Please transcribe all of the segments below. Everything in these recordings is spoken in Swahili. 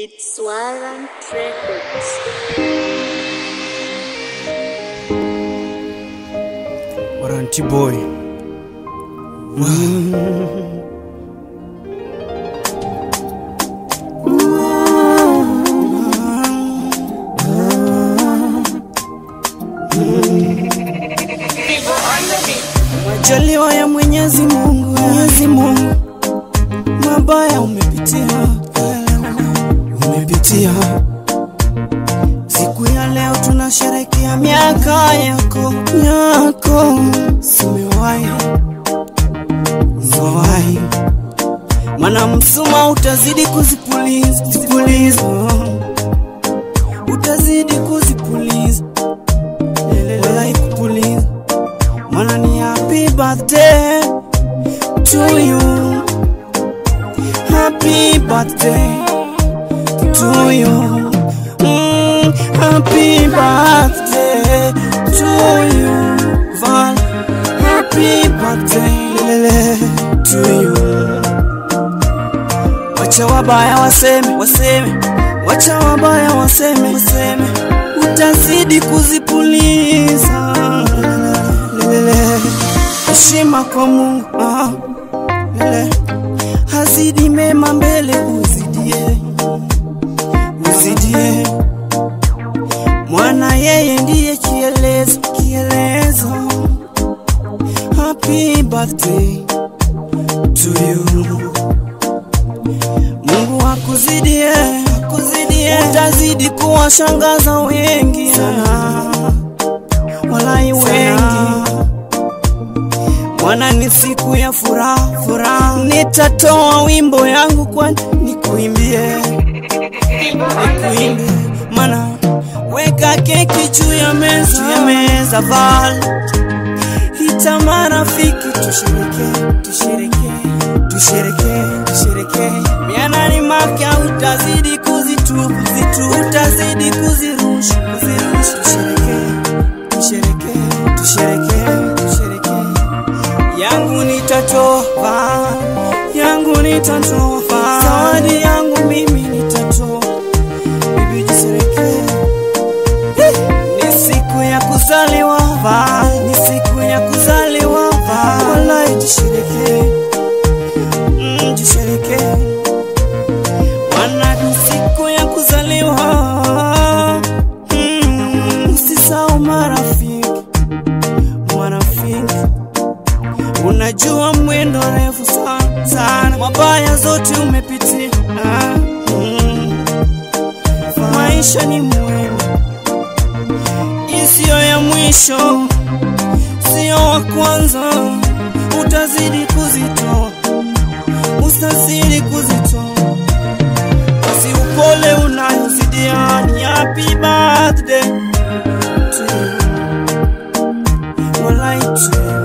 It's Warrant Records. Waranti boy. Majaliwa ya Mwenyezi Mungu, Mwenyezi Mungu, mabaya umepitia, umepitia. Siku ya leo tunasherekea miaka yako, yako, simewahi, umewahi, mana msuma utazidi kuzipuliza, zipuliza, utazidi kuzipuliza, walai kupuliza Mana ni happy birthday to you Happy birthday to you mm, Happy birthday to you Val Happy birthday lelele to you Wacha wabaya waseme waseme Wacha wabaya waseme waseme Utazidi kuzipuliza lele heshima kwa Mungu ah, lele hazidi mema mbele uzidie uzidie mwana yeye ndiye kielezo kielezo happy birthday to you Mungu akuzidie akuzidie utazidi kuwashangaza wengi sana walai wengi Mwana ni siku ya furaha furaha, nitatoa wimbo yangu kwani nikuimbie, nikuimbie, mana weka keki juu ya meza, juu ya meza val ita marafiki, tushereke, tushereke, tushereke, tushereke, mianani mapya utazidi kuzitupa, zitu utazidi kuzirusha, kuzirusha, tushereke, tushereke, tushereke, tushereke yangu nitatoa, yangu nitatoa, zawadi yangu mimi nitatoa, bibi jisereke, ni siku ya kuzaliwa, va, ni siku ya kuzaliwa, va, wallahi jishereke, mm, jishereke, wana ni siku ya kuzaliwa, mm, usisahau marafiki, marafiki Unajua mwendo refu sana sana, mabaya zote umepitia. Ah, mm. Maisha ni mwendo, isiyo ya mwisho, sio wa kwanza. Utazidi kuzitoa, utazidi kuzitoa, basi upole unayozidia ni happy birthday to you. Walai to you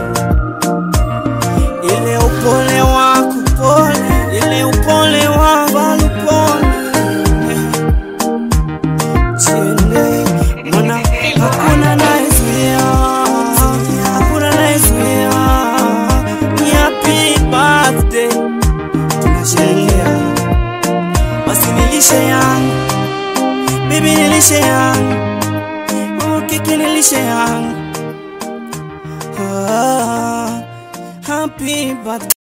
ile upole wako pole, ile upole wako upole, jiende mana hakuna nayezuia, hakuna nayezuia. Ni happy birthday tunasherehekea, basi nilishe yangu bibi, nilishe yangu oh, keki nilishe yangu ah, happy birthday